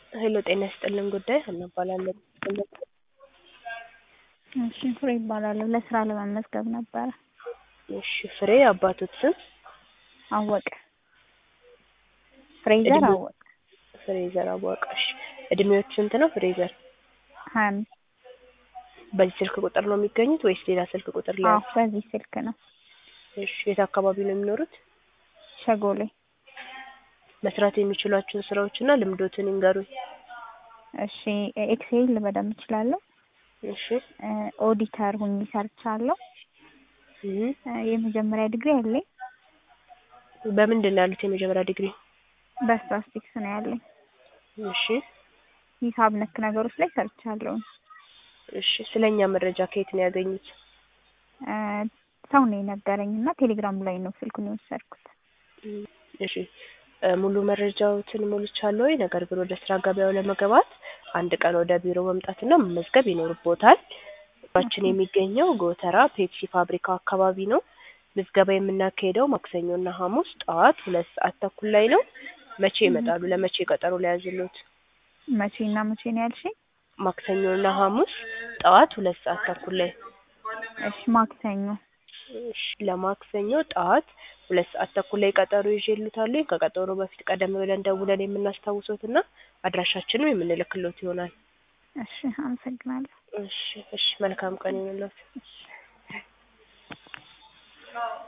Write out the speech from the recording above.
ሄሎ ጤና ይስጥልን ጉዳይ ሀና እባላለሁ። እሺ ፍሬ ይባላለሁ። ለስራ ለመመዝገብ ነበረ። እሺ ፍሬ አባቶት ስም አወቀ ፍሬዘር እድሜ- አወቀ ፍሬዘር አወቀሽ። እድሜዎች ስንት ነው ፍሬዘር? ሀያ አምስት በዚህ ስልክ ቁጥር ነው የሚገኙት ወይስ ሌላ ስልክ ቁጥር ላይ? አዎ በዚህ ስልክ ነው። እሺ የት አካባቢ ነው የሚኖሩት? ሸጎሌ መስራት የሚችሏቸውን ስራዎች እና ልምዶትን ይንገሩኝ። እሺ ኤክሴል በደንብ እችላለሁ። እሺ እ ኦዲተር ሁኜ ሰርቻለሁ። እህ እ የመጀመሪያ ዲግሪ አለኝ። በምንድን ነው ያሉት የመጀመሪያ ዲግሪ? በስታስቲክስ ነው ያለኝ። እሺ ሂሳብ ነክ ነገሮች ላይ ሰርቻለሁ። እሺ ስለኛ መረጃ ከየት ነው ያገኙት? እ ሰው ነው የነገረኝ እና ቴሌግራም ላይ ነው ስልኩን የወሰድኩት። እም፣ እሺ እ ሙሉ መረጃዎትን ሞልቻለሁ ወይ? ነገር ግን ወደ ስራ ገበያው ለመግባት አንድ ቀን ወደ ቢሮ መምጣትና መመዝገብ ይኖርቦታል። ቢሮአችን የሚገኘው ጎተራ ፔፕሲ ፋብሪካው አካባቢ ነው። ምዝገባ የምናካሄደው ማክሰኞና ሐሙስ ጠዋት ሁለት ሰዓት ተኩል ላይ ነው። መቼ ይመጣሉ? ለመቼ ቀጠሮ ሊያዝልዎት? መቼ እና መቼ ነው ያልሽኝ? ማክሰኞና ሐሙስ ጠዋት ሁለት ሰዓት ተኩል ላይ እሺ ማክሰኞ እሺ ለማክሰኞ ጠዋት ሁለት ሰዓት ተኩል ላይ ቀጠሮ ይዤልዎታለሁ። ከቀጠሮ በፊት ቀደም ብለን ደውለን የምናስታውሶትና አድራሻችንም የምንልክሎት ይሆናል። እሺ አመሰግናለሁ። እሺ እሺ መልካም ቀን ይሁንልዎት።